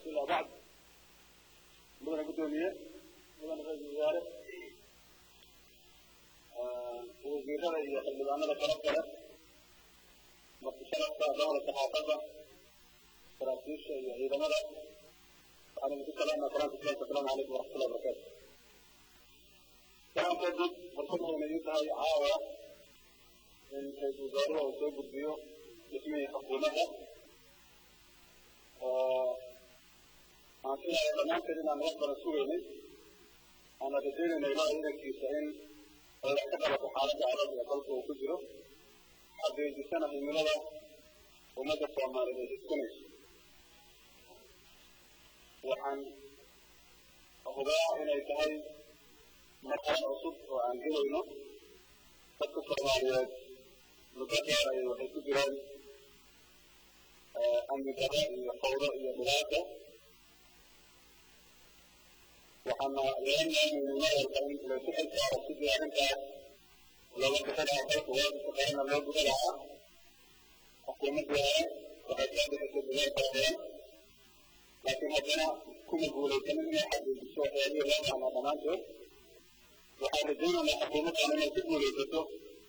ilaa bacd mudana guddoomiye mudana ra-isul wasaare wasiirada iyo xildhibaanada kala kale martisharafka dowla saxaafadda saraakiisha iyo ciidamada waxaan idinku salaamaa salaamka islaamka asalaamu calaykum waraxmatullahi wabarakaatu salaan kadib fursad wayna ii tahay caawa in ra-isul wasaaruhu uu soo gudbiyo dhismihii xukuumadda oo aan filayo dhammaanteed inaan wax badan sugaynay aana rajaynayna ilaah idankiisa in ay wax ka qabato xaaladda adag ee dalka uu ku jiro xaqiijisana himilada ummadda soomaaliyeed ay hiskanayso waxaan hubaa inay tahay marxalad cusub oo aan gelayno dadka soomaaliyeed muddo dheer ayay waxay ku jiraan amni darro iyo fawdo iyo dhibaato waxaana leenaynaynaarka in laysu xilsaaro sidii arrintaas looga bixinaa dalka waajibka qaranna loo guda lahaa xukuumaddii hore waxay soo bixisay dadaal fara badan laakiin haddana kuma guulaysanin inay xaqiijiso waxyaabihii loo baahnaa dhammaantood waxaan rajaynaynaa xukuumaddan inay ku guulaysato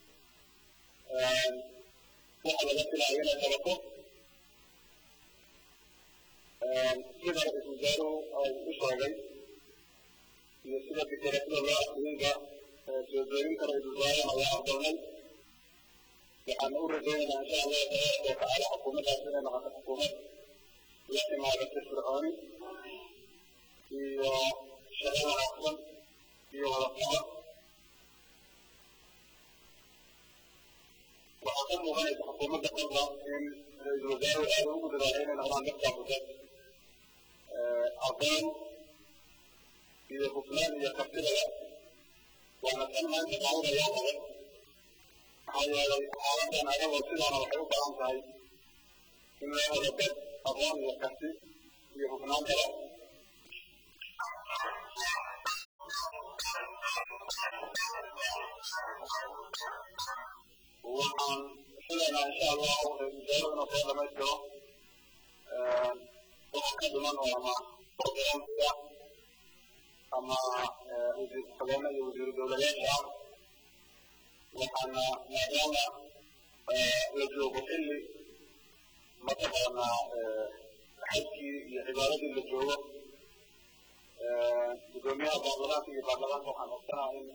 waxa laga filayo inay qabato sida ra-isul wasaaruhu ay u sheegay iyo sida fikirasida loo aqriyeyba soo jeedinta ra-isul wasaaraha waa aqbalnay waxaana u rajaynaynaa insha allahu tabaaraka watacaala xukuumaddaas inay noqoto xukuumad la timaado firfircooni iyo shaqo wanaagsan iyo wadaqabo waxaa ka muuqanaysa xukuumadda qalba in ra-isul wasaaruhu aada ugu dadaalay inay noqdaan dadkaabuda aqoon iyo hufnaan iyo kartidaba waana tan maanta qaadanayaa adag maxaa yeelay xaaladan adagoo sidaana waxay u baahan tahay in loo helo dad aqoon iyo karti iyo hufnaan kala waxaan filaynaa insha allahu ra-isul wasaaruhu inuu soo dhamaystiro waxa ka dhiman oo ama programka ama wasiir ku-xigeenna iyo wasiiru dowladeedka ah waxaana maadaama la joogo xilli mataqaanaa xajkii iyo cibaadadii la joogo guddoomiyaha baarlamaanka iyo baarlamaanka waxaan codsanaha in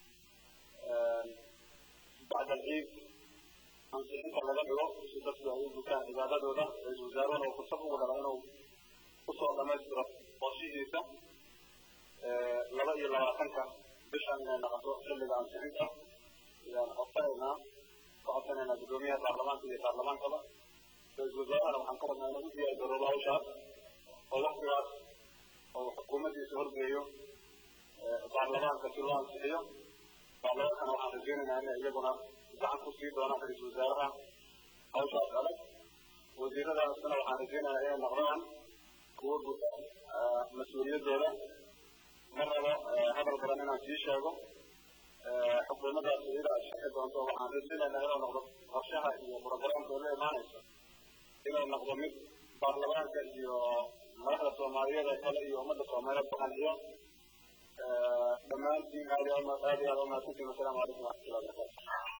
bacda alciid ansixinta laga dhigo si dadku ay u gutaan cibaadadooda ra-isul wasaaruhuna uu fursad ugu dhala inuu kusoo dhamaystiro qorshihiisa laba iyo labaatanka bishan inay noqoto xilliga ansixinta ayaan codsanaynaa ka codsanaynaa guddoomiyaha baarlamaanka iyo baarlamaankaba ra-isul wasaarahana waxaan ka rabnaa inuu u diyaar garoobo hawshaas oo waktigaas oo xukuumaddiisa horgeeyo baarlamaanka si loo ansixiyo baarlamaankana waxaan rajaynaynaa inay iyaguna gacan ku sii doonaan ra-isul wasaaraha hawshaas adag wasiiradaasna waxaan rajaynayaa inay noqdaan kuwo guta mas-uuliyaddooda ma rabo hadal badan inaan sii sheego xukuumaddaas iyada ay shaqi doonto waxaan rajaynaynaa inuu noqdo qorshaha iyo programka la imaanayso inuu noqdo mid baarlamaanka iyo madaxda soomaaliyeed ee kale iyo ummadda soomaaliyeed ku qanciyo dhammaantiin aad iyo aad iyo aad umahadsantiin wasalaamu calaykum waraxmatullahi wabarakatu